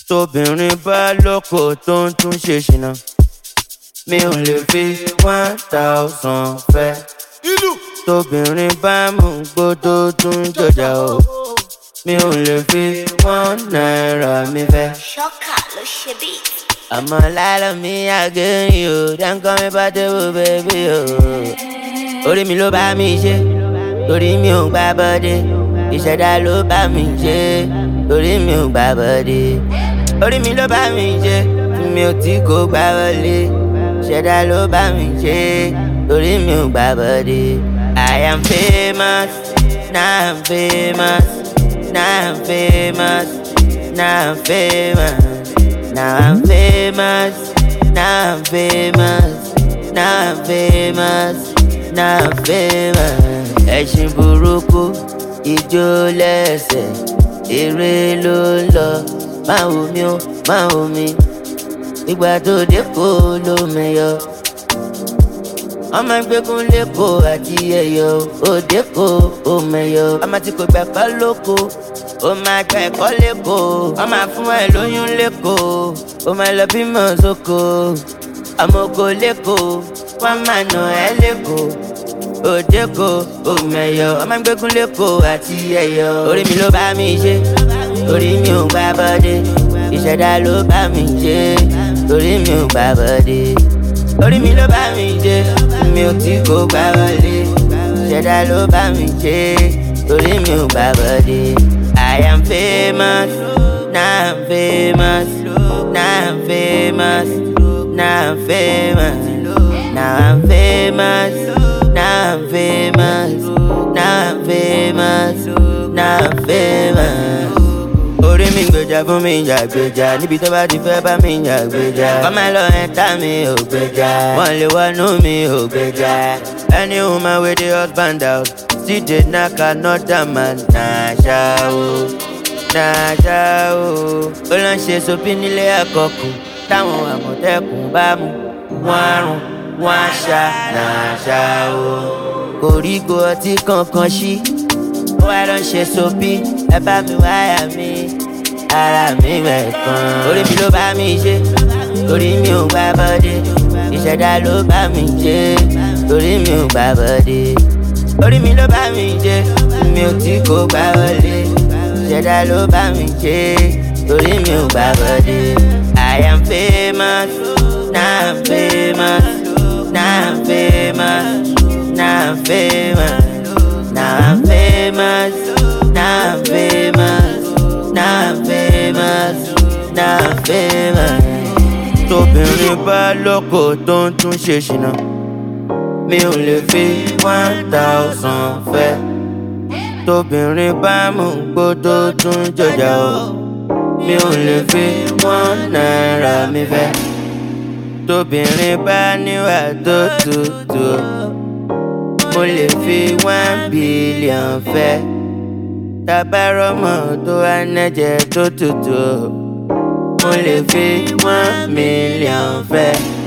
tóbìnrin bá lọ́kọ tó ń tún ṣe ṣìnà mi ò lè fi one thousand fẹ́ ìlú tóbìnrin bá mú gbódó tún jọjà o mi ò lè fi one naira mi fẹ́. Ṣọ́kà ló ṣe bí. àmọ́ lálọ́ mi àgẹ́yìn o dáńkọ́ mi bá tẹ́wọ́ bẹ́bí o. orí mi ló bá mi ṣe torí mi ò gbá bọ́dé ìṣẹ̀dá ló bá mi ṣe torí mi ò gbá bọ́dé. orí mi ló bá mi ṣe tí mi ò tí kò gbá wọlé ìṣẹ̀dá ló bá mi ṣe torí mi ò gbá bọ́dé. I am famous, now I'm famous, now I'm famous, now I'm famous. Now I'm famous, now I'm famous, now I'm famous, now I'm famous. Ẹṣin burúkú, ijó lẹ́sẹ̀, eré ló ń lọ. Máa wò mí ó, máa wò mí. Ìgbà tó dé kó ló mẹyọ. Ọmọ gbẹ́kún lẹ́kọ̀ọ́ àti ẹ̀yọ́, òde kó o mẹyọ. Ọmọ tí kò gbà kọ́ lóko, ó máa gba ẹ̀kọ́ lẹ́kọ̀ọ́. Wọ́n máa fún ẹ lóyún lẹ́kọ̀ọ́, ó máa lọ bímọ sóko. Àmọ́ kò lẹ́kọ̀ọ́, wọ́n máa nà ẹ́ lẹ́kọ̀ọ́. Òde kó o mẹyọ. Ọmọ gbẹ́kún lẹ́kọ̀ọ́ àti ẹ̀yọ́. Orí mi ló bá mi ṣe, orí mi ò gbá bọ́dé. Ìṣẹ̀dá ló bá mi ṣe, orí mi ò gbá bọ́dé orí mi ló bá mi jẹ mi ò tí kò gbá wọlé ṣẹ̀dá ló bá mi jẹ orí mi ò gbá bọ́dé. I am famous, now I'm famous, now I'm famous, now I'm famous, now I'm famous, now I'm famous, now I'm famous, now I'm famous orí mi gbèjà fún mi ìjà gbèjà níbi tó bá ti fẹ́ bá mi ìjà gbèjà kọ́má lọ ẹ̀ta mi ò gbèjà wọ́n lè wọnú mi ò gbèjà any woman wey dey husband out still dey knack another man na ṣá o na ṣá o ó lọ ṣe sopi nílé àkọkù táwọn àmọ̀tẹ́kùn bá mú wọn àrùn wọn àṣà na ṣá o koríko ọtí kankan ṣí wá lọ ṣe sopi ẹ bá mi wáyà mi ara mi mẹ́kan. orí mi ló bá mi ṣe orí mi ò gbá bọ́dé ìṣẹ̀dá ló bá mi ṣe orí mi ò gbá bọ́dé. orí mi ló bá mi ṣe mi ò tí kò gbá wọlé ìṣẹ̀dá ló bá mi ṣe orí mi ò gbá bọ́dé. I am famous, now I'm famous, now I'm famous, now I'm famous. Now I'm famous, now I'm famous, now I'm famous, now I'm famous. Tóbìnrin bá lọ́kọ tó ń tún ṣe ṣìnà, mi ò lè fi one thousand fẹ́. Tóbìnrin bá mú gbódó tún jọjà o, mi ò lè fi one naira mi fẹ́. Tóbìnrin bá níwà tó tutù mo lè fi one billion fẹ́ tabarọ́mọ tó wá nẹ́jẹ̀ tó tutù mo lè fi one million fẹ́.